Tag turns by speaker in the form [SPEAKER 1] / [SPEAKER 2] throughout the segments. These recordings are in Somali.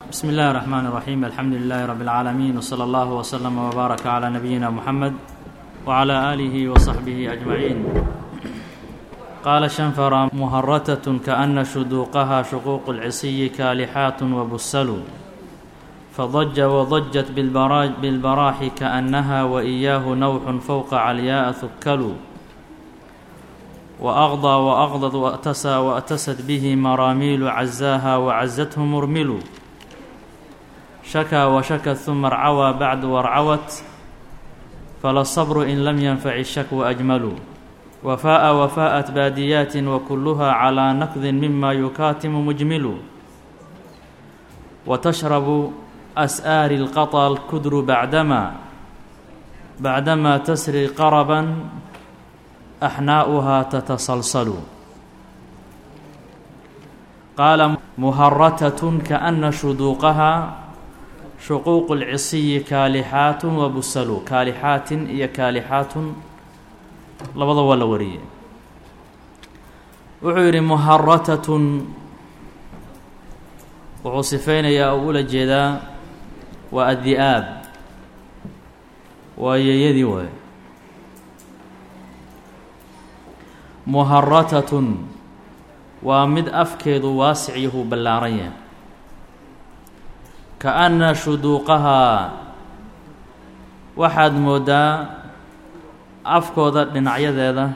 [SPEAKER 1] بسم الله الرحمن الرحيم الحمد لله رب العالمين وصلى الله وسلم وبارك على نبينا محمد وعلى آله وصحبه أجمعين قال شنفر مهرتة كأن شدوقها شقوق العصي كالحات وبسل فضج وضجت بالبراج بالبراح كأنها وإياه نوح فوق علياء ثكل وأغضى وأغضض وأتسى وأتست به مراميل عزاها وعزته مرمل شكى وشكت ثم ارعوى بعد وارعوت فلا الصبر إن لم ينفع الشكو أجمل وفاء وفاءت باديات وكلها على نقذ مما يكاتم مجمل وتشرب أسآر القطى الكدر بعدما بعدما تسري قربا أحناؤها تتسلسل قال مهرتة كأن شدوقها shuquuqu lcisiyi kaalixaatun wa busalu kaalixaatin iyo kaalixaatun labada waa la wariyey wuxuu yidhi muharatatun wuxuu sifeynayaa oo ula jeedaa waa addi'aab waa yeeyadii waay muharatatun waa mid afkeedu waasic yahuu ballaaran yahay ka-anna shuduuqahaa waxaad mooddaa afkooda dhinacyadeeda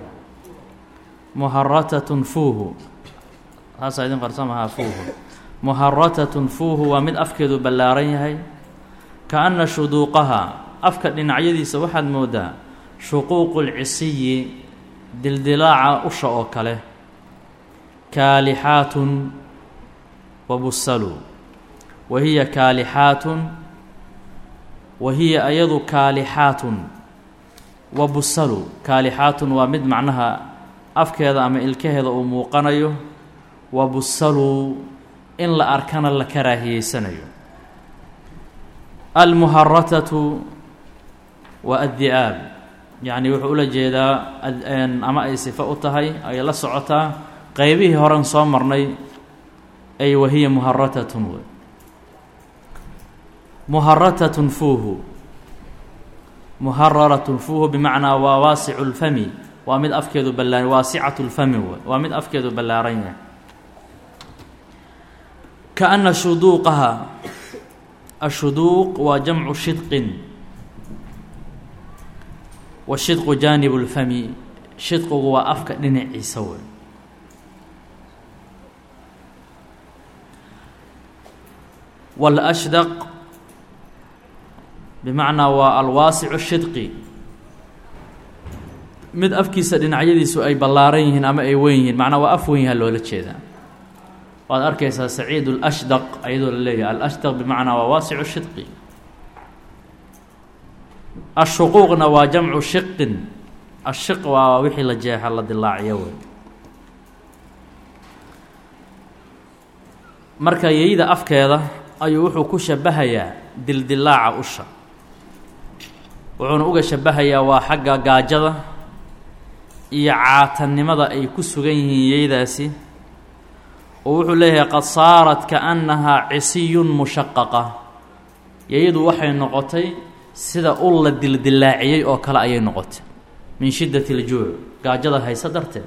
[SPEAKER 1] muharatatun fuuhu taasaa idin qarsamahaa fuuhu muharatatun fuuhu waa mid afkeedu ballaaran yahay ka-anna shuduuqahaa afka dhinacyadiisa waxaad mooddaa shuquuqu lcisiyi dildilaaca usha oo kale kaalixaatun wa busalu wa hiya kaalixaatun wa hiya ayadu kaalixaatun wa busalu kaalixaatun waa mid macnaha afkeeda ama ilkaheeda uu muuqanayo wa busalu in la arkana la karaahiyeysanayo almuharatatu waa addi'aab yacni wuxuu ula jeedaa ama ay sifo u tahay ay la socotaa qeybihii horen soo marnay ay wahiya muharatatun wey muharatatun fuuhu muhararatun fuuhu bimacnaa waa waasicu lfami waa mid afkeedu ballaa waasicatu lfami wey waa mid afkeedu ballaaran yahay kaana shuduuqaha ashuduuq waa jamcu shidqin wa shidqu jaanibu lfami shidqigu waa afka dhinaciisa wey walashdaq bimacnaa waa alwaasicu shidqi mid afkiisa dhinacyadiisu ay ballaaran yihiin ama ay weyn yihiin macnaa waa af weyn yaha loola jeedaa waad arkaysaa saciid اlashdaq ayadoo la leeyahay alashdaq bimacnaa waa waasicu shidqi ashuquuqna waa jamcu shiqin ashiq waa wixii la jeexa la dilaaciyo wey marka yeyda afkeeda ayuu wuxuu ku shabahayaa dildilaaca usha wuxuuna uga shabahayaa waa xagga gaajada iyo caatannimada ay ku sugan yihiin yeydaasi oo wuxuu leeyahay qad saarat kaannahaa cisiyun mushaqaqa yeyadu waxay noqotay sida ul la dildilaaciyey oo kale ayay noqotay min shiddati iljuuc gaajada hayse darteed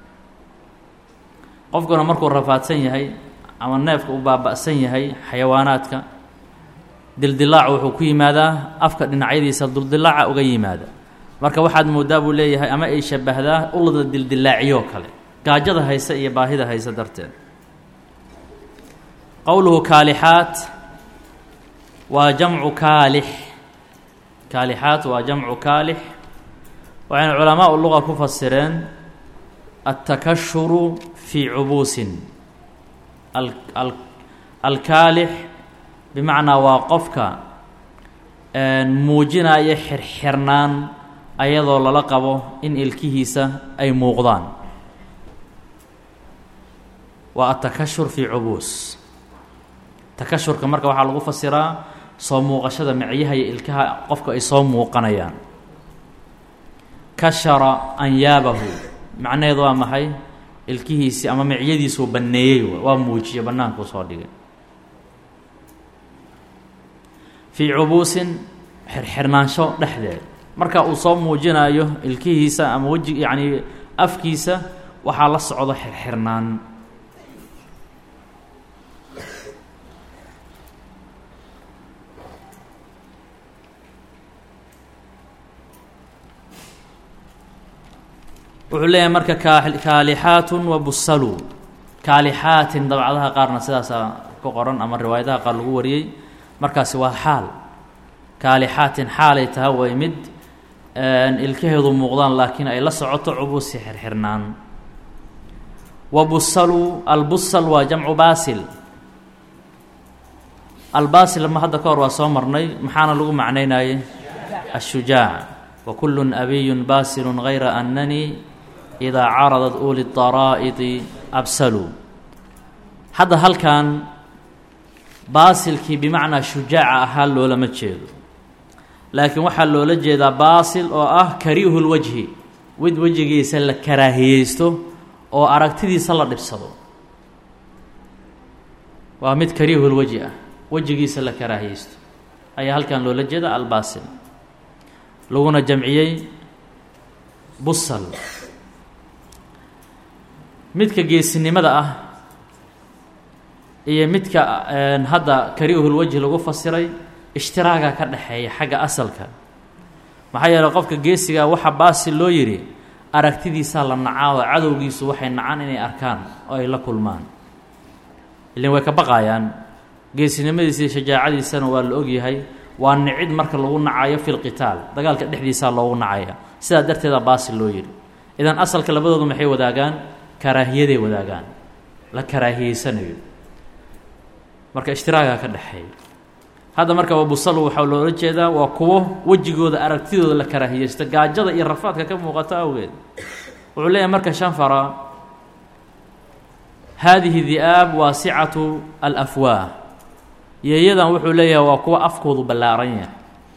[SPEAKER 1] qofkuna markuu rafaadsan yahay ama neefka u baaba'san yahay xayawaanaadka dildilaacu wuxuu ku yimaadaa afka dhinacyadiisa dildilaaca uga yimaada marka waxaad mooddaa buu leeyahay ama ay shabahdaa ulada dildilaaciyoo kale gaajada hayse iyo baahida hayse darteed qowluhu kaalixaat waa jamcu kaalix kaalixaat waa jamcu kaalix waxayna culamaau luqa ku fasireen altakashuru fii cubuusin alkaalix bimacnaa waa qofka muujinaya xirxirnaan ayadoo lala qabo in ilkihiisa ay muuqdaan waa atakashur fii cubuus takashurka marka waxaa lagu fasiraa soo muuqashada micyaha iyo ilkaha qofka ay soo muuqanayaan kashara anyaabahu macnaheedu waa maxay ilkihiisii ama micyadiisuu banneeyey waa muujiye bannaankuu soo dhigay fii cubuusin xirxirnaansho dhexdeed marka uu soo muujinayo ilkihiisa ama weji yacni afkiisa waxaa la socdo xirxirnaan wuxuu leeyahay marka kaalixaatun wa busalu kaalixaatin dabcadaha qaarna sidaasaa ku qoran ama riwaayadaha qaar lagu wariyey markaasi waa xaal kaalixaatin xaalay taha way mid ilkaheedu muuqdaan laakiin ay la socoto cubuusi xirxirnaan wa busalu albusal waa jamcu baasil albaasil ma hadda ka hor waa soo marnay maxaana lagu macnaynayey ashujaac wa kullun abiyun baasilun gayra annanii idaa caradat uli daraa'idi absalu hadda halkan baasilkii bimacnaa shujaaca ahaa loolama jeedo laakiin waxaa loola jeedaa baasil oo ah kariihu lwajhi wid wejigiisa la karaahiyeysto oo aragtidiisa la dhibsado waa mid kariihu lwajhi ah wejigiisa la karaahiyeysto ayaa halkan loola jeeda albaasil laguna jamciyey busal midka geesinimada ah iyo midka hadda kariihulwajhi lagu fasiray ishtiraaga ka dhexeeya xagga asalka maxaa yeeley qofka geesiga waxa baasil loo yidhi aragtidiisaa la nacaa oo cadowgiisu waxay nacaan inay arkaan oo ay la kulmaan ilin way ka baqaayaan geesinimadiisa iyo shajaacadiisana waa la ogyahay waa nicid marka lagu nacayo fi lqitaal dagaalka dhexdiisaa loogu nacaya sidaa darteeda baasil loo yidhi idan asalka labadoodu maxay wadaagaan karaahiyaday wadaagaan la karaahiyeysanayo marka ishtiraagaa ka dhexeeya hadda marka wabusalu waxaa loola jeedaa waa kuwo wejigooda aragtidooda la karaahiyeysta gaajada iyo rafaadka ka muuqato awgeed wuxuu leeyahay marka shanfara haadihi di'aab waasicatu alafwaah yeeyadan wuxuu leeyahay waa kuwa afkoodu ballaaran yahay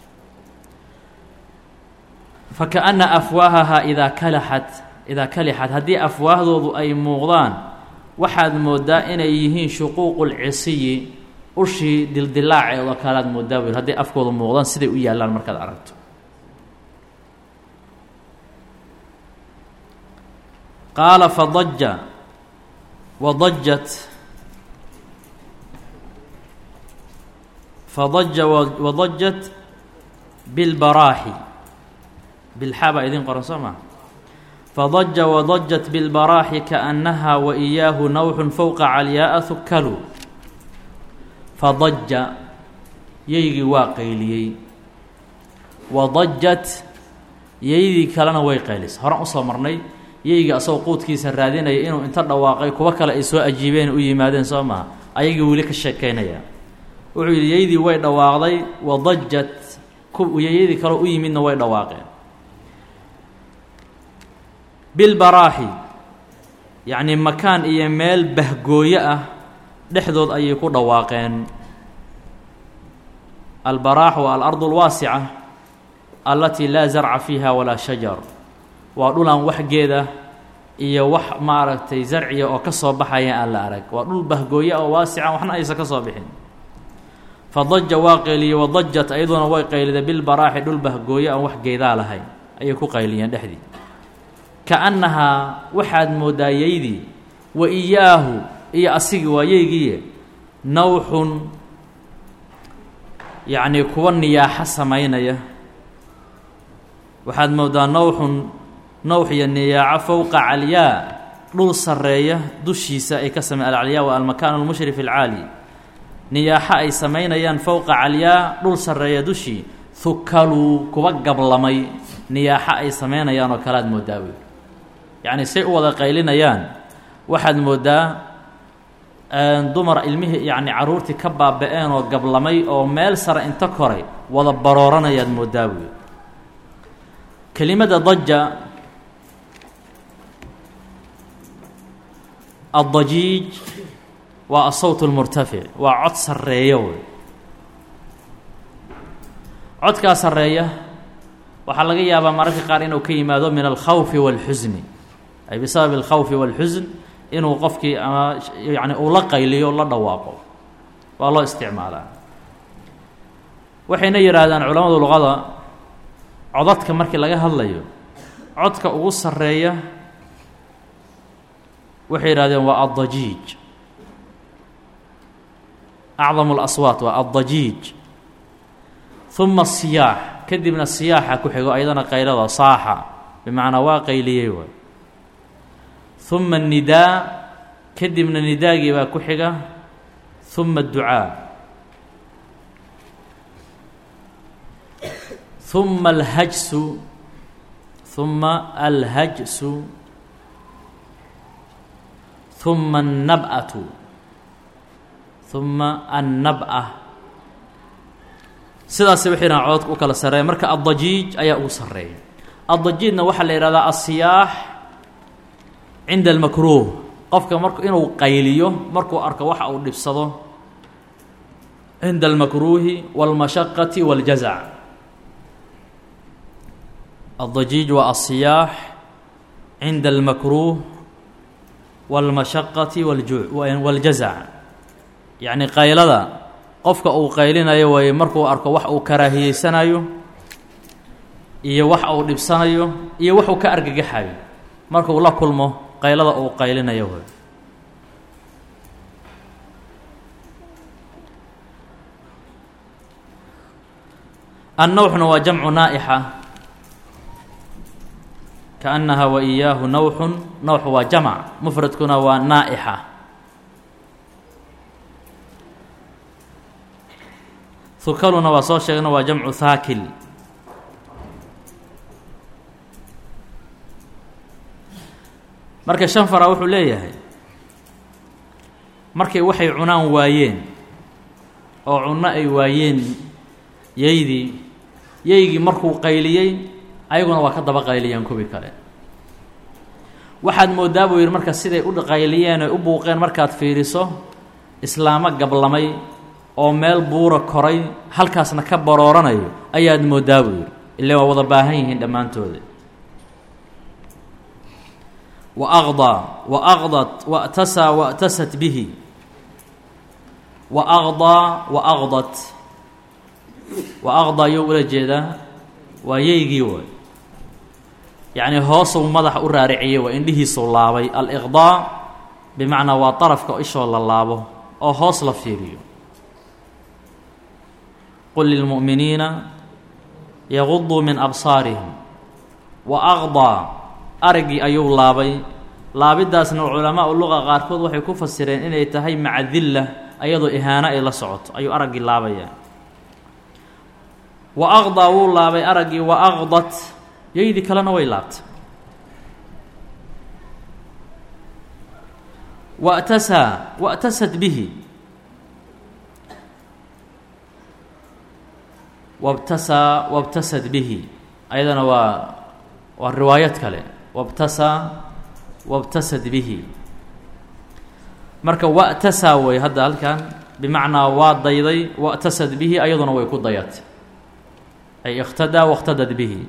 [SPEAKER 1] fakaأna afwaahahaa idaa kalaxat idaa kalixat haddii afwaahdoodu ay muuqdaan waxaad moodaa inay yihiin shuquuqu lcisiyi ushii dildilaaceedoo kalead moodaa wil hadday afkoodu muuqdaan siday u yaallaan markaad aragto qaala fadaja wadajat fadaja wadajat bilbaraaxi bilxaa baa idiin qoran soo maa fadaja wadajat bilbaraaxi kaأnnaha wa إiyaahu nawxun fowqa calyaaa hukalu fadaja yeygii waa qayliyey wadajat yeydii kalena way qaylisay horan usoo marnay yeygii asagoo quudkiisa raadinaya inuu inta dhawaaqay kuwo kale ay soo ajiibeen u yimaadeen soo maha ayagii weli ka sheekaynaya wuxuu yidhi yeydii way dhawaaqday wadajat yeydii kaleo u yimidna way dhawaaqeen bilbaraaxi yacnii makaan iyo meel bahgooyo ah dhexdood ayay ku dhawaaqeen albaraax waa alardu alwaasica allatii laa zarca fiiha walaa shajar waa dhulaan wax geeda iyo wax maaragtay zarciya oo ka soo baxaya aan la arag waa dhul bahgooyo oo waasica waxna aysan ka soo bixin fadaja waa qayliyey wadajat ayaduna way qayliday bilbaraaxi dhul bahgooyo aan wax geedaa lahayn ayay ku qayliyeen dhexdii kaannahaa waxaad moodaa yeydii wa iyaahu iyo asigi waa yeygiiye nawxun yacnii kuwa niyaaxo samaynaya waxaad moodaa nawxun nawx iyo niyaaco fowqa calyaa dhul sarreeya dushiisa ay ka samey alcalyaa waa almakaan almushrif alcaali niyaaxo ay samaynayaan fowqa calyaa dhul sarreeya dushii hukaluu kuwa gablamay niyaaxo ay samaynayaan oo kale aad moodaa wey yacni say u wada qaylinayaan waxaad moodaa dumar ilmihii yacni carruurtii ka baaba-een oo gablamay oo meel sare inta koray wada barooranayaad moodaa wey kelimada daja addajiij waa asawt اlmurtafic waa cod sarreeya wey codkaa sarreeya waxaa laga yaabaa mararka qaar inuu ka yimaado min alkhawfi wاlxusni ay bisabab اlkhawfi wاlxusn inuu qofkii ama yani uu la qayliyo la dhawaaqo waa loo isticmaalaa waxayna yidhaahdaan culamadu luqada codadka markii laga hadlayo codka ugu sarreeya waxay yidhahdeen waa addajiij acdamu اlaswaat waa addajiij uma asiyaax kadibna siyaaxa ku xigo ayadana qaylada saaxa bimacnaa waa qayliyey waay uma الnidaa kadibna nidaagii baa ku xiga uma الducaa uma alhajsu uma alhajsu uma الnab'atu uma annab-a sidaas waxay dhahan cododka u kala sarreeya marka addajiij ayaa ugu sarreeya addajiijna waxaa la yidhahdaa asiyaax cinda almakruuh qofka mar inuu qayliyo markuu arko waxa uu dhibsado cinda almakruuhi wاlmashaqati wاljazac addajiij waa asiyaax cinda almakruuh wاlmashaqati wاljazac yacni qaylada qofka uu qaylinayo waaye markuu arko wax uu karaahiyeysanayo iyo wax uu dhibsanayo iyo wax uu ka argagaxayo markuu la kulmo qaylada uu qaylinayo waay annawxna waa jamcu naa'ixa kaannaha wa iyaahu nawxun nawx waa jamc mufradkuna waa naa'ixa hukaluna waa soo sheegna waa jamcu haakil marka shan fara wuxuu leeyahay markay waxay cunaan waayeen oo cunno ay waayeen yaydii yaygii markuu qayliyey ayaguna waa ka daba qayliyeen kuwii kale waxaad mooddaa buu yidhi marka siday u qayliyeen oy u buuqeen markaad fiiriso islaamo gablamay oo meel buura koray halkaasna ka barooranayo ayaad mooddaa buu yidhi ile waa wada baahan yihiin dhammaantooda wa aqdaa wa aqdat wa'tasaa wa'tasat bihi wa aqdaa wa aqdat wa aqdaa yuu ula jeedaa waa yeygii waay yacni hoosuu madaxa u raariciyey waa indhihiisuu laabay aliqdaa bimacnaa waa darafka ishoo la laabo oo hoos la fiiriyo qul lilmu'miniina yaguduu min absaarihim wa aqdaa araggii ayuu laabay laabiddaasna culamaau luqa qaarkood waxay ku fasireen inay tahay maca dilla ayadoo ihaano ay la socoto ayuu araggii laabayaa wa aqdaa wuu laabay araggii wa aqdat yaydii kalena way laabtay wa'tasaa wa'tasat bihi wabtasaa wabtasad bihi ayadana waa waa riwaayad kale wabtasaa wabtasad bihi marka wa'tasaa way hadda halkan bimacnaa waa dayday wa'tasad bihi ayaduna way ku dayatay ay iqtadaa wاqtadad bihi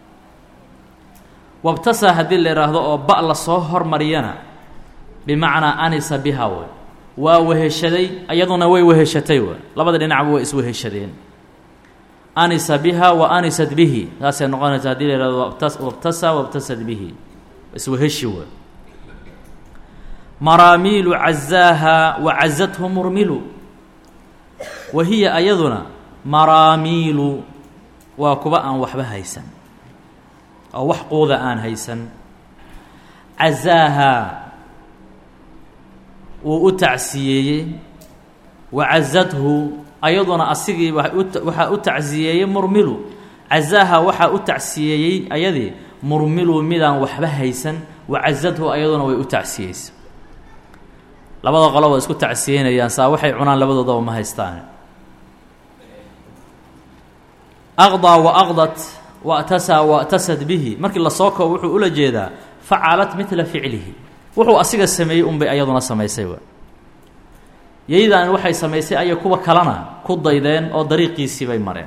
[SPEAKER 1] wabtasaa haddii la idhaahdo oo ba la soo hormariyana bimacnaa anisa biha way waa weheshaday ayaduna way weheshatay way labada dhinacba way isweheshadeen anisa biha wa anisat bihi saasay noqonaysa hadii la ihahdo wabtasaa wabtasad bihi isweheshi way maraamiilu cazaaha wa cazathu murmilu wa hiya ayaduna maraamiilu waa kuwa aan waxba haysan oo wax quuda aan haysan cazaaha wuu u tacsiyeeyey wa cazathu ayaduna asigii waxaa u tacsiyeeyey murmilu cazaaha waxaa u tacsiyeeyey ayadii murmilu midaan waxba haysan wa cazathu ayaduna way u tacsiyeysa labada qolo waa isku tacsiyeynayaan saa waxay cunaan labadoodaba ma haystaan aqdaa wa aqdat wa'tasaa wa'tasad bihi markii lasoo koobo wuxuu ula jeedaa facalat midla ficlihi wuxuu asiga sameeyey unbay ayaduna samaysay w yaydan waxay samaysay ayay kuwa kalena ku daydeen oo dariiqiisii bay mareen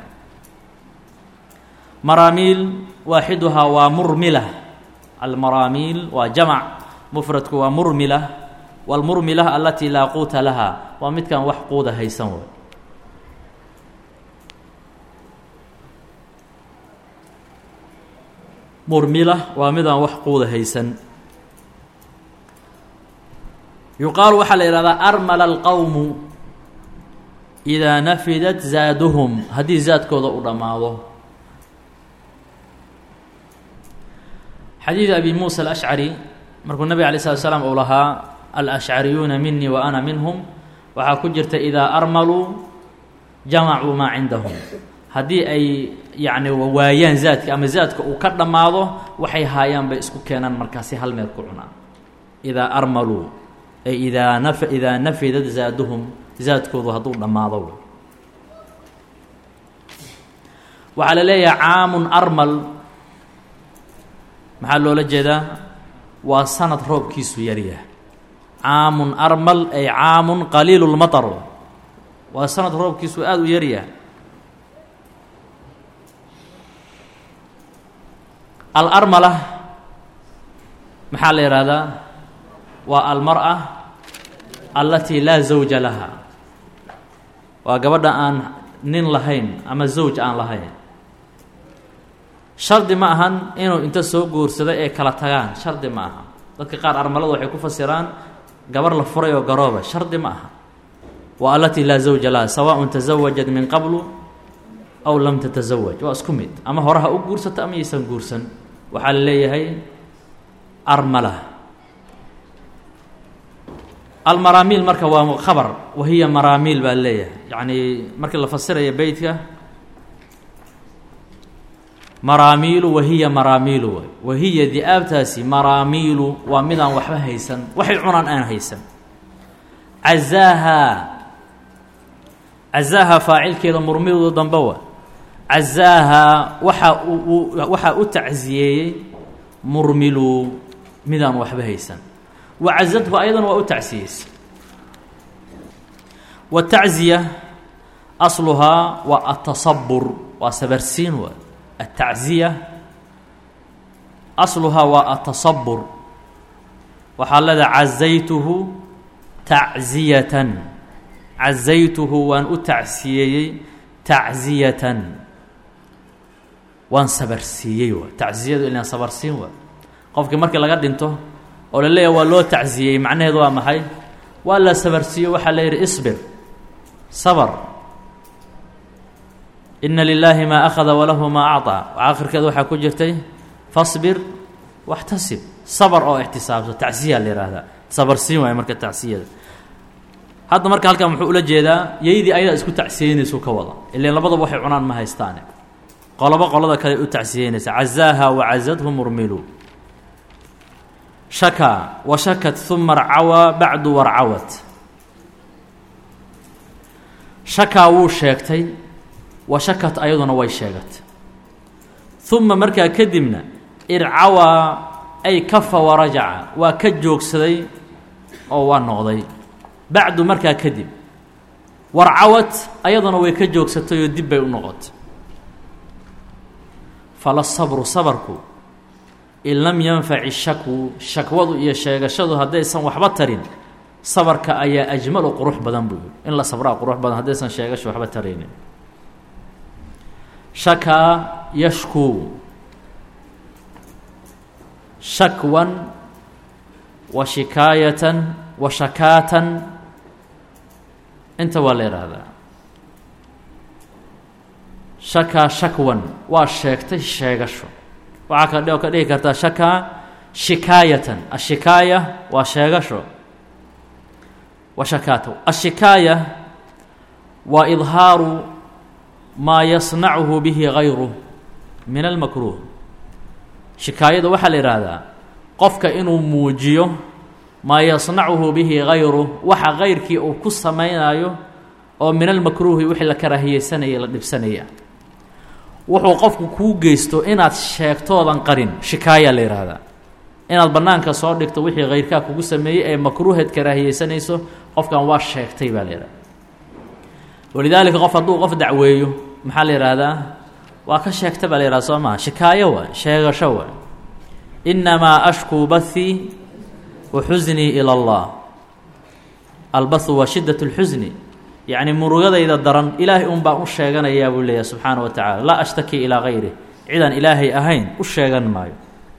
[SPEAKER 1] maraamiil waaxiduhaa waa murmila almaraamiil waa jamac mufradku waa murmila wاlmurmila alatii laa quuta laha waa midkaan wax quuda haysan way murmila waa midaan wax quuda haysan yuqaalu waxaa la yihahdaa armala alqowmu idaa nafidat zaaduhum haddii zaadkooda u dhammaado xadiid abi muusa alashcari markuu nabig alay slat slaam uu lahaa alashcariyuuna minii wa ana minhum waxaa ku jirta idaa armaluu jamacuu maa cindahum haddii ay yacni waayaan zaadka ama zaadka uu ka dhammaado waxay haayaan bay isku keenaan markaasi hal meel ku cunaan idaa armaluu ay idaa naf idaa nafidad zaaduhum zaadkoodu hadduu dhammaado waxaa la leeyahay caamun armal maxaa loola jeedaa waa sanad roobkiisu yaryahay caamun armal ay caamun qaliilu lmatar waa sanad roobkiisu aada u yaryahay alarmala maxaa la yihahdaa waa almar-a allatii laa zawja laha waa gabadha aan nin lahayn ama zawj aan lahayn shardi ma ahan inuu inta soo guursaday ee kala tagaan shardi ma aha dadka qaar armaladu waxay ku fasiraan gabar la furay oo garooba shardi ma aha waa allatii laa zawja laha sawaaءun tasawajat min qablu aw lam tatasawaj waa isku mid ama hore ha u guursato ama yaysan guursan waxaa la leeyahay armala almaraamiil marka waa khabar wahiya maraamiil baa leeyahay yacni markii la fasiraya beytka maraamiilu wahiya maraamiilu waay wahiya di-aabtaasi maraamiilu waa midaan waxba haysan waxay cunaan aan haysan cazaaha cazaaha faacilkeeda murmidu dambe wa cazaaha waxaa u waxaa u tacsiyeeyey murmilu midaan waxba haysan wacazadhu ayadana waa u tacsiyeysay watacziya asluhaa waa atasabur waa sabarsiin waa atacziya asluhaa waa atasabur waxaa leedaha cazaytuhu tacziyatan cazaytuhu waan u tacsiyeeyey tacziyatan waan sabarsiiyey waa tacziyadu ilaan sabarsiin waa qofkii markii laga dhinto oo la leeyahay waa loo tacziyey macnaheedu waa maxay waa la sabarsiiyo waxaa la yidhi isbir sabr ina lilaahi maa akhada walahu maa acطaa aakhirkeeda waxaa ku jirtay fasbir waxtasib sabr oo ixtisaabso tacsiya la yihahdaa sabarsiin waay marka tacsiyada hadda marka halkan muxuu ula jeedaa yaydii ayadaa isku tacsiyeynaysu ka wada ilan labadaba waxay cunaan ma haystaane qolobo qolada kale u tacsiyeynaysa cazaaha wacazadhu murmilu shakaa wa shakat uma rcawaa bacdu warcawat shakaa wuu sheegtay wa shakat ayaduna way sheegatay uma markaa kadibna ircawaa ay kafa warajaca waa ka joogsaday oo waa noqday bacdu markaa kadib warcawad ayaduna way ka joogsatay oo dib bay u noqotay fala sabru sabarku in lam yanfaci shakwu shakwadu iyo sheegashadu haddaysan waxba tarin sabarka ayaa ajmalu qurux badan buu yihi in la sabraa qurux badan haddaysan sheegasho waxba taraynin shakaa yashkuu shakwan wa shikaayatan wa shakaatan inta waa la yidhaahdaa shakaa shakwan waa sheegtay sheegasho waxaa ka ka dhihi kartaa shakaa shikaayatan ashikaaya waa sheegasho wa shakaata ashikaaya waa idhaaru maa yasnacuhu bihi gayruh min almakruuh shikaayada waxaa la yidhaahdaa qofka inuu muujiyo maa yasnacuhu bihi gayruh waxa gayrkii uu ku samaynayo oo min almakruuhi wixii la karaahiyeysanaya la dhibsanaya wuxuu qofku kuu geysto inaad sheegtoodan qarin shikaaya la yidhaahdaa inaad bannaanka soo dhigto wixii kayrkaa kugu sameeyey ee makruuheed karaahiyeysanayso qofkan waa sheegtay baa la yidhahda walidaalika qof hadduu qof dacweeyo maxaa la yidhaahdaa waa ka sheegta baa la yihahda soo maha shikaayo waa sheegasho waa innamaa ashkuu bathii wa xusnii ila allah albathu waa shiddat اlxusni yacni murugadayda daran ilaahay un baan u sheeganayaa buu leeyahay subxaana wa tacala laa ashtaki ilaa gayri cidaan ilaahay ahayn u sheegan maayo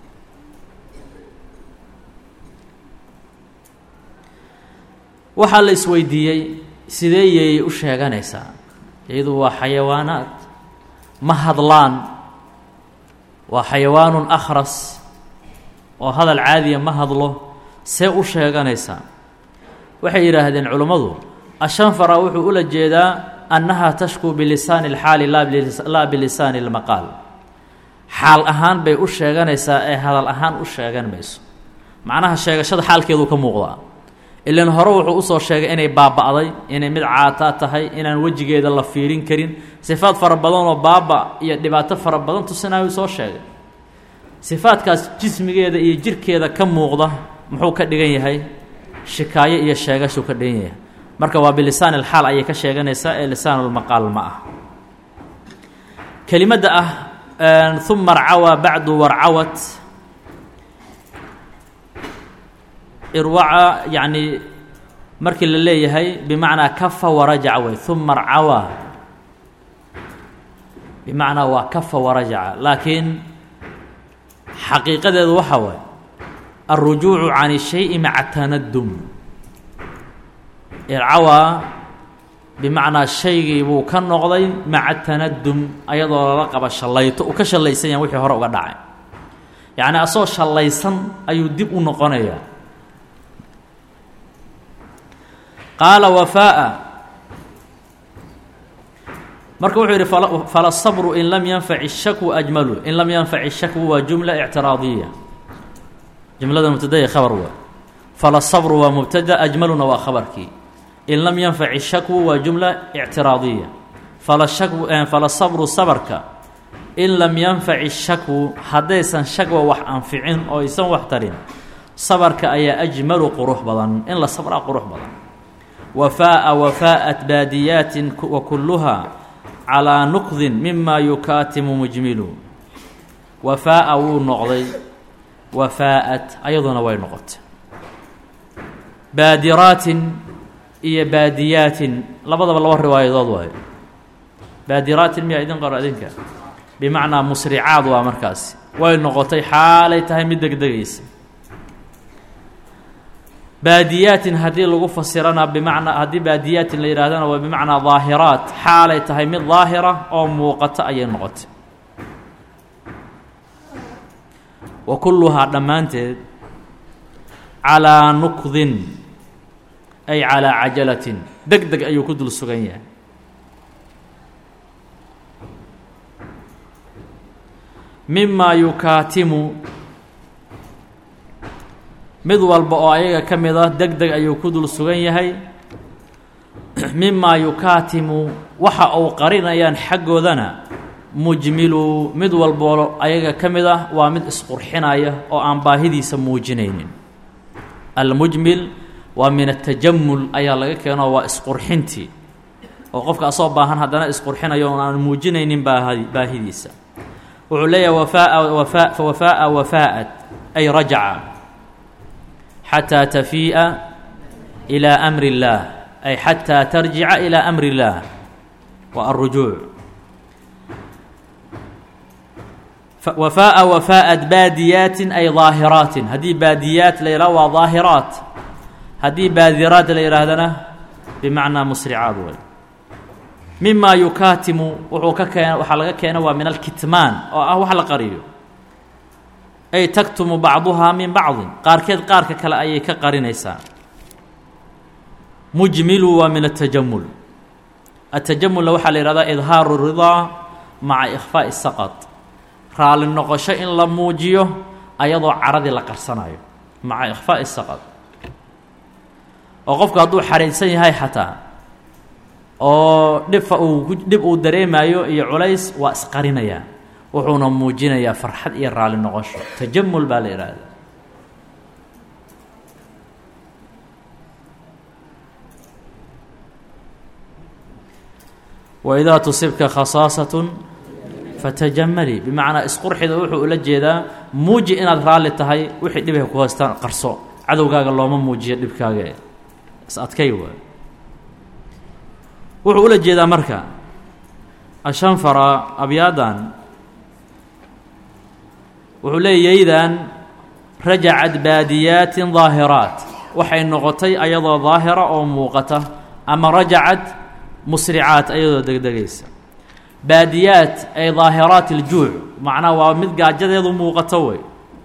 [SPEAKER 1] waxaa la isweydiiyey sidee yeeyay u sheeganaysaa iyadu waa xayawaanaad ma hadlaan waa xayawaanun akhras oo hadal caadiya ma hadlo see u sheeganaysaa waxay yidhaahdeen culummadu ashanfara wuxuu ula jeedaa annahaa tashkuu bilisaani اlxaali laa bilisaani اlmaqaal xaal ahaan bay u sheeganaysaa ee hadal ahaan u sheegan mayso macnaha sheegashada xaalkeedu ka muuqdaa ilan hore wuxuu usoo sheegay inay baaba'day inay mid caataa tahay inaan wejigeeda la fiirin karin sifaad fara badan oo baaba iyo dhibaato fara badan tusinaayuu soo sheegay sifaadkaas jismigeeda iyo jirkeeda ka muuqda muxuu ka dhigan yahay shikaayo iyo sheegashuu ka dhigan yahay marka waa bilisaan ilxaal ayay ka sheeganaysaa ee lisaanulmaqaal ma ah kelimadda ah uma arcawaa bacdu warcawat irwaca yacni markii la leeyahay bimacnaa kafa warajaca wey uma arcawaa bimacnaa waa kafa warajaca laakiin xaqiiqadeedu waxaa waay alrujuucu can الshayi maca tanadum ircawaa bimacnaa shaygii buu ka noqday maca tanadum ayadoo lala qaba shallayto uu ka shallaysan yahay wixii hore uga dhacay yacni asagoo shallaysan ayuu dib u noqonayaa qaala wafaa'a marka wuxuu yidhi fala sabru in lam yanfac shakwu ajmalu in lam yanfac shakwu waa jumla ictiraadiya jumlada mubtadaya khabar waa fala sabru waa mubtada ajmaluna waa khabarkii in lam yanfac shakwu waa jumla ictiraadiya fala shakw fala sabru sabarka in lam yanfac shakwu haddaysan shakwa wax anficin oo aysan wax tarin sabarka ayaa ajmalu qurux badan in la sabraa qurux badan wafaa'a wafaa'at baadiyaatin wa kulluhaa calaa nuqdin mima yukaatimu mujmilu wafaa'a wuu noqday wafaa'at ayaduna way noqotay baadiraatin iyo baadiyaatin labadaba laba riwaayadood waayo baadiraatin miyaa idin qoro idinka bimacnaa musricaad waa markaasi way noqotay xaalay tahay mid degdegaysa baadiyaatin haddii lagu fasirana bimacnaa haddii baadiyaatin la yidhahdana waa bimacnaa daahiraat xaalay tahay mid daahira oo muuqata ayay noqotay wa kulluhaa dhammaanteed calaa nuqdin ay calaa cajalatin deg deg ayuu ku dul sugan yahay mimaa yukaatimu mid walba oo ayaga ka mid a deg deg ayuu ku dul sugan yahay mimaa yukaatimu waxa uu qarinayaan xaggoodana mujmilu mid walboo ayaga ka mid ah waa mid isqurxinaya oo aan baahidiisa muujinaynin almujmil waa min atajamul ayaa laga keeno waa isqurxintii oo qofka asoo baahan haddana isqurxinayo oon aan muujinaynin baahi baahidiisa wuxuu leeyahay wafaa wafaa wafaa'a wafaa'at ay rajaca xataa tafii'a ilaa amri اllaah ay xataa tarjica ilaa amri اllaah waa alrujuuc wafaa'a wafaa'at baadiyaatin ay daahiraatin haddii baadiyaat la yidhaho waa daahiraat haddii baadiraat la yidhaahdana bimacnaa musricaad way mimaa yukaatimu wuxuu ka keena waxaa laga keena waa min alkitmaan oo ah wax la qariyo ay taktumu bacduhaa min bacdin qaarkeed qaarka kale ayay ka qarinaysaa mujmilu waa min atajamul atajamulna waxaa la yihahdaa idhaaru ridaa maca ikhfaa'i saqad raalli noqosho in la muujiyo ayadoo caradii la qarsanayo maca ikhfaa'i saqad oo qofku hadduu xariidsan yahay xataa oo dhibfa uu dhib uu dareemayo iyo culays waa isqarinayaa wuxuuna muujinayaa farxad iyo raalli noqosho tajamul baa la ihahda waidaa tusibka khasaasatun fatajamali bimacnaa isqurxida wuxuu ula jeedaa muuji inaad raalli tahay wixii dhibay ku haystaan qarso cadowgaaga looma muujiyo dhibkaaga is adkay waay wuxuu ula jeedaa marka ashanfara abyaadan wuxuu leeyaydan rajacad baadiyaatin daahiraat waxay noqotay ayadoo daahira oo muuqata ama rajacad musricaat ayadoo degdegaysa baadiyaat ay daahiraat iljuuc macnaha waa mid gaajadeedu muuqato wey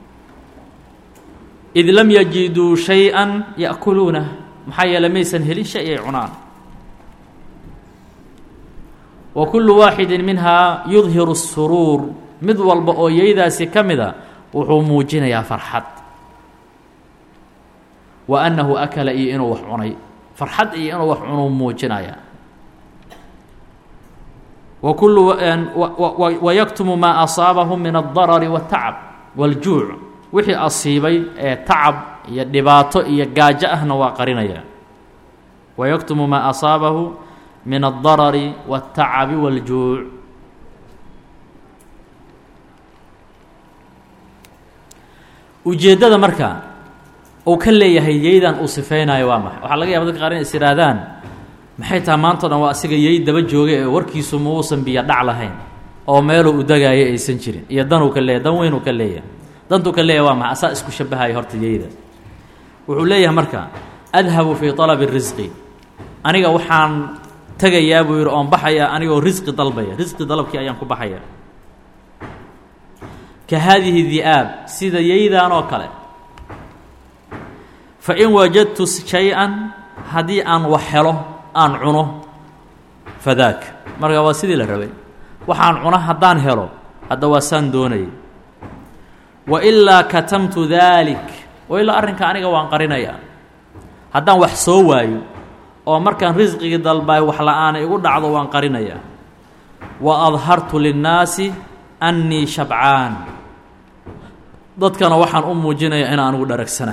[SPEAKER 1] id lam yajiduu shay-an ya'kuluunah maxaa yeele maysan helin shay ay cunaan wa kullu waaxidin minhaa yudhiru الsuruur mid walba oo yaydaasi ka mida wuxuu muujinayaa farxad wa annahu akala iyo inuu wax cunay farxad iyo inuu wax cunuu muujinaya wa kullu wayaktumu maa asaabahu min aldarari waاtacab wاljuuc wixii asiibay ee tacab iyo dhibaato iyo gaajo ahna waa qarinaya wayaktumu maa asaabahu min aldarari waاtacabi wاljuuc ujeeddada marka uu ka leeyahay yeydan uu sifeynayo waa maxay waxaa laga yaba dadka qaar in is ihaahdaan maxay taha maanta o dhan waa asiga yey daba joogay ee warkiisu ma uusan biyo dhac lahayn oo meeluu u degaayo aysan jirin iyo danuu ka leeyahy dan weynuu ka leeyahay dantuu ka leeyahay waa maxay asaa isku shabahayo horta yeyda wuxuu leeyahay marka adhabu fii طalabi الrisqi aniga waxaan tegayaa buu yidhi oon baxayaa anigoo risqi dalbaya risqi dalabkii ayaan ku baxaya ka haadihi di'aab sida yeydan oo kale fa in wajadtu shay-an haddii aan wax helo aan cuno fadaak marka waa sidii la rabay waxaan cuno haddaan helo hadda waa saan doonayay wa ilaa katamtu daalik wa ilaa arrinka aniga waan qarinayaa haddaan wax soo waayo oo markaan risqigii dalbaay wax la-aana igu dhacdo waan qarinayaa wa adhartu linnaasi annii shabcaan dadkana waxaan u muujinayaa in anugu dharagsana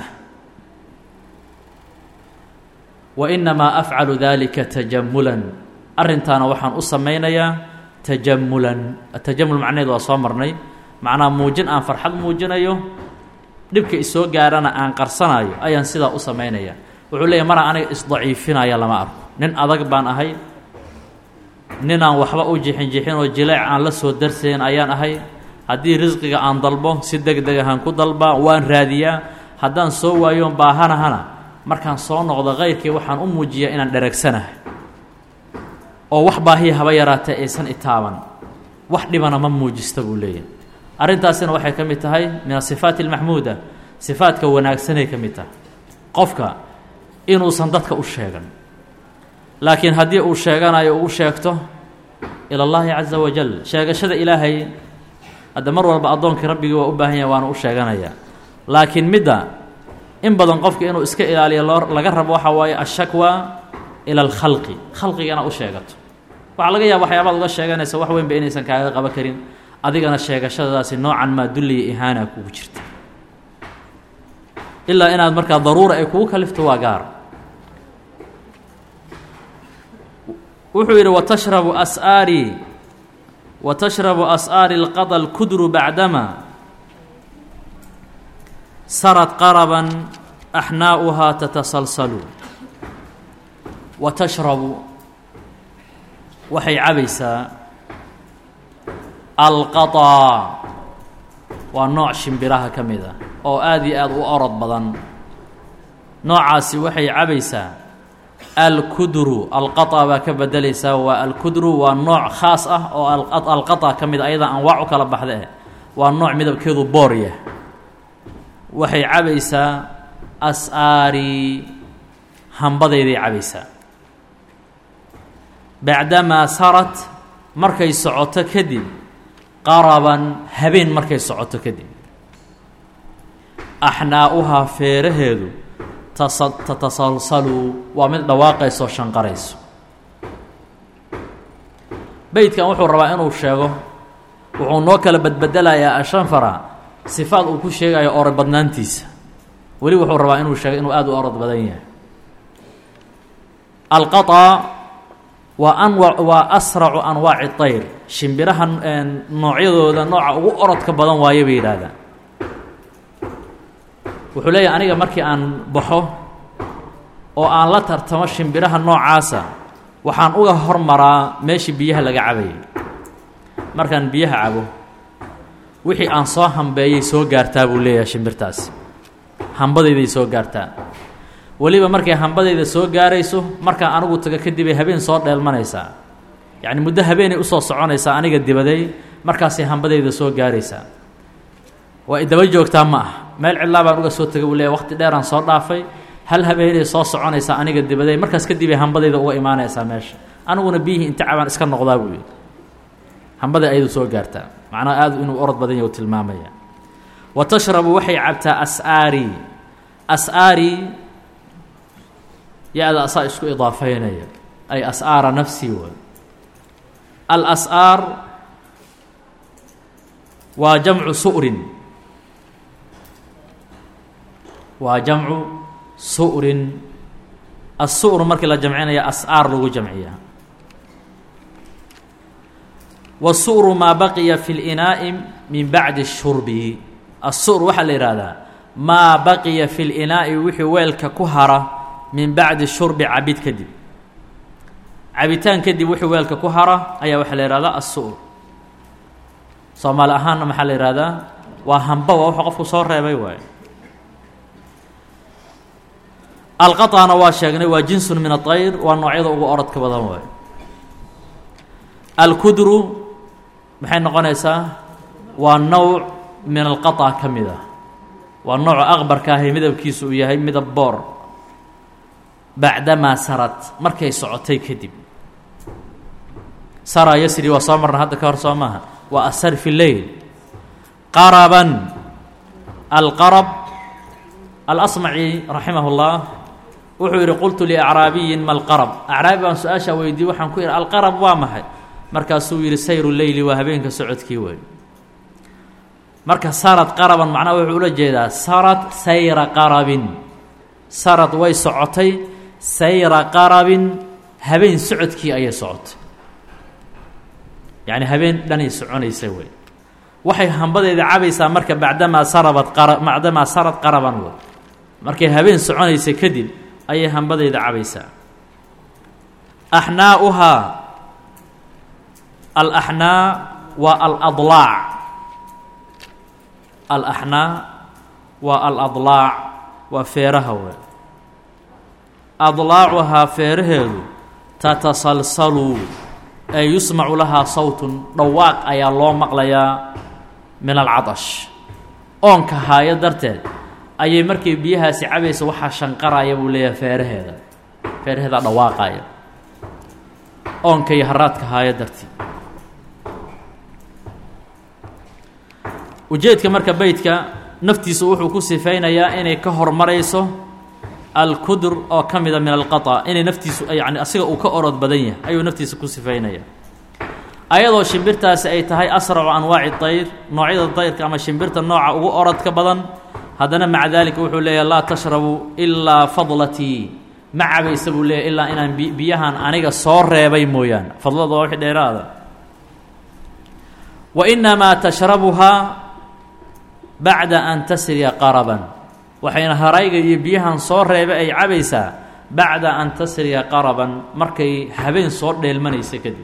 [SPEAKER 1] wa innamaa afcalu daalika tajamulan arrintaana waxaan u samaynayaa tajamulan tajamul macnaheed waa soo marnay macnaha muujin aan farxad muujinayo dhibka isoo gaarana aan qarsanayo ayaan sidaa u samaynaya wuxuu leeyahy maraa aniga isdaciifinaya lama arko nin adag baan ahay nin aan waxba u jixin jixin oo jileec aan la soo darsayn ayaan ahay haddii risqiga aan dalbo si deg deg ahaan ku dalbaa waan raadiyaa haddaan soo waayoon baahanahana markaan soo noqdo kayrkii waxaan u muujiyaa inaan dharagsanahay oo wax baahiya haba yaraatee aysan itaaban wax dhibana ma muujista buu leeyahay arrintaasina waxay ka mid tahay min asifaati almaxmuuda sifaadka wanaagsanay ka mid tahay qofka inuusan dadka u sheegan laakiin haddii uu sheeganayo uu u sheegto ila اllahi caza wajal sheegashada ilaahay hadda mar walba addoonkii rabbigii waa u baahan yahay waana u sheeganayaa laakiin midda in badan qofka inuu iska ilaaliyo loo laga rabo waxaa waaye ashakwa ila alkhalqi khalqigana u sheegato waxaa laga yaaba waxyaabaad uga sheeganaysa wax weynba inaysan kaaga qaban karin adigana sheegashadaasi noocan maa dulliya ihaana kugu jirta ilaa inaad markaa daruura ay kugu kalifto waa gaar wuxuu yidhi watashrabu as'aari watashrabu as'aari اlqada اlkudru bacdama sarad qaraban axnaa'uhaa tatasalsalu wa tashrabu waxay cabaysaa alqaطaa waa nooc shimbiraha ka mid a oo aad iyo aad u orod badan noocaasi waxay cabaysaa alkudru alqaطa baa ka bedelaysaa waa alkudru waa nooc khaas ah oo alqaطa ka mid a ayada anwaac u kala baxda eh waa nooc midabkeedu boorya waxay cabaysaa as-aari hambadayday cabaysaa bacdamaa sarat markay socoto kadib qaraban habeen markay socoto kadib axnaa'uhaa feeraheedu tatasalsalu waa mid dhawaaqayso shanqarayso beydkan wuxuu rabaa inuu sheego wuxuu noo kala badbedelayaa ashanfara sifaad uu ku sheegayo orod badnaantiisa weli wuxuu rabaa inuu sheego inuu aada u orod badan yahay alqaطa waa anwa waa asracu anwaaci طayr shimbiraha noocyadooda nooca ugu orodka badan waayo bay yidhaahdaan wuxuu leeyahay aniga markii aan baxo oo aan la tartamo shimbiraha noocaasa waxaan uga hormaraa meeshii biyaha laga cabayay markaan biyaha cabo wixii aan soo hambeeyay soo gaartaa buu leeyahay shimbirtaasi hambadayday soo gaartaa weliba markay hambadayda soo gaarayso markaan anigu tago kadibay habeen soo dheelmanaysaa yacni muddo habeenay usoo soconaysaa aniga dibaday markaasay hambadayda soo gaaraysaa waa idaba joogtaa ma ah meel cidlaa baan uga soo tegay buu leeyahy waqti dheeraan soo dhaafay hal habeenay soo soconaysaa aniga dibaday markaas kadibay hambadayda uga imaanaysaa meesha aniguna biyihii inta cabaan iska noqdaa buu yidhi hambaday ayadu soo gaartaa macnaha aad inuu orod badan yahy u tilmaamaya wa tashrabu waxay cabtaa as'aari as'aari ya-da asaa isku idaafeynaya ay as'aara nafsii way alas'aar waa jamcu su'rin waa jamcu su'rin as-su'ru markii la jamcinaya as'aar lagu jamciya wasu'ru maa baqiya fi linaa'i min bacdi shurbi as-su'r waxaa la yidhaahdaa maa baqiya fi linaa'i wixii weelka ku hara min bacdi shurbi cabid kadib cabitaan kadib wixii weelka ku hara ayaa waxaa la yihahdaa as-su'r soomaali ahaanna maxaa la yihahdaa waa hamba waa wuxuu qofku soo reebay waayo alqaطana waa sheegnay waa jinsun min aطayr waa noocyada ugu orodka badan waayo alkudru maxay noqonaysaa waa nowc min alqaطa ka mid ah waa nooca aqbarka ahi midabkiisu uu yahay midab boor bacdamaa sarad markay socotay kadib sara yasri waa soo marna hadda ka hor soo maaha waa asar fi leyl qaraban alqarab alasmaci raximah اllah wuxuu yidhi qultu liacraabiyin ma alqarab acraabi baan su-aashaa weydiiyey waxaan ku yidhi alqarab waa maxay markaasuu yidhi sayru leyli waa habeenka socodkii wey marka sarad qaraban macnaha wuxuu ula jeedaa sarad sayra qarabin sarad way socotay sayra qarabin habeen socodkii ayay socotay yacni habeen dhanay soconaysa wey waxay hambadeeda cabaysaa marka bacdamaa sarabad qara bacdamaa sarad qaraban wey markay habeen soconaysa kadib ayay hambadeeda cabaysaa axnaa'uhaa alaxnaa waa aladlaac alaxnaa waa aladlaac waa feeraha wey adlaacuhaa feeraheedu tatasalsalu ee yusmacu lahaa sawtun dhawaaq ayaa loo maqlayaa min alcadash oonka haayo darteed ayay markay biyahaasi cabaysa waxaa shanqaraya buu leeyahay feeraheeda feeraheeda dhawaaqaya oonka iyo haraadka haayo darteed ujeedka marka beydka naftiisu wuxuu ku sifaynayaa inay ka hormarayso alkudur oo ka mida min alqaطa inay naftiisu yani asiga uu ka orod badan yahay ayuu naftiisa ku sifaynaya ayadoo shimbirtaasi ay tahay asracu anwaaci طayr noocyada dayrka ama shimbirta nooca ugu orodka badan haddana maca dalika wuxuu leeyahay laa tashrabu ilaa fadlatii ma cabaysa buu leeyahy ilaa inaan biyahan aniga soo reebay mooyaane fadlada waa wixii dheeraada wa inamaa tashrabuhaa bacda an tasriya qaraban waxayna harayga iyo biyahan soo reebay ay cabaysaa bacda an tasriya qaraban markay habeen soo dheelmanaysa kadib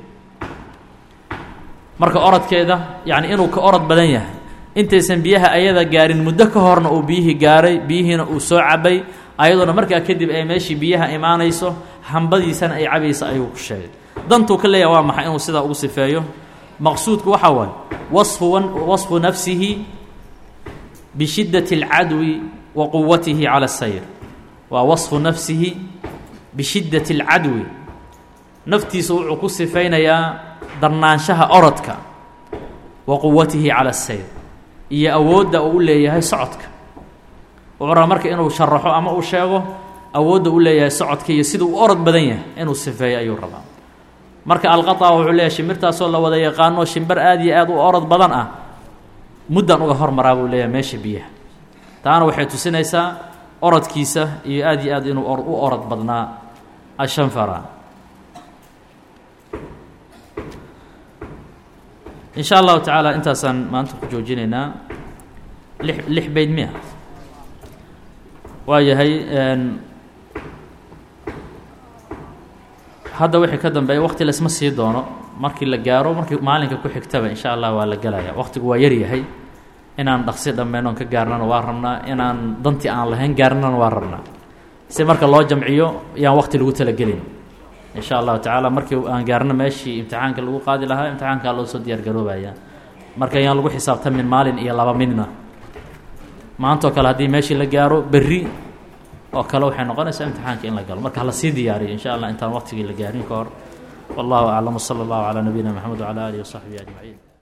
[SPEAKER 1] marka orodkeeda yacni inuu ka orod badan yahay intaysan biyaha ayada gaarin muddo ka horna uu biyihii gaaray biyihiina uu soo cabay ayadoona markaa kadib ay meeshii biyaha imaanayso hambadiisana ay cabaysa ayuu ku sheegay dantuu ka leeyahay waa maxay inuu sidaa ugu sifeeyo maqsuudku waxaa waaye wasfu wasfu nafsihi bishiddati اlcadwi wa quwatihi cala asayr waa wasfu nafsihi bishiddati اlcadwi naftiisa wuxuu ku sifaynayaa darnaanshaha orodka wa quwatihi cala asayr iyo awoodda uu u leeyahay socodka wuxuu rabaa marka inuu sharaxo ama uu sheego awoodda u leeyahay socodka iyo siduu u orod badan yahay inuu sifeeyo ayuu rabaa marka alqaطa wuxuu leeyahay shimbirtaasoo la wada yaqaano shimbir aad iyo aad u orod badan ah muddan uga hormaraa buu leeyahay meesha biyaha taana waxay tusinaysaa orodkiisa iyo aad iyo aad inuu u orod badnaa ashanfara in sha allahu tacaala intaasaan maanta ku joojinaynaa lix lix bayd miya waa yahay hadda wixii ka dambeeya wakti laisma sii doono markii la gaaro markii maalinka ku xigtaba in sha allah waa la gelaya waktigu waa yaryahay inaan dhaqsi dhammaynoon ka gaarnana waa rabnaa inaan dantii aan lahayn gaarnana waa rabnaa si marka loo jamciyo yaan waqti lagu talagelin in sha allahu tacaala markii aan gaarno meeshii imtixaanka lagu qaadi lahaa imtixaankaa loo soo diyaar garoobaya marka yaan lagu xisaabtamin maalin iyo laba midna maantoo kale haddii meeshii la gaaro berri oo kale waxay noqonaysaa imtixaanka in la galo marka hala sii diyaariyo in sha allah intaan waqtigii la gaarin ka hor wallahu aclam wsala allahu calaa nabiyina mxamed wcala alihi wasaxbihi ajmaciin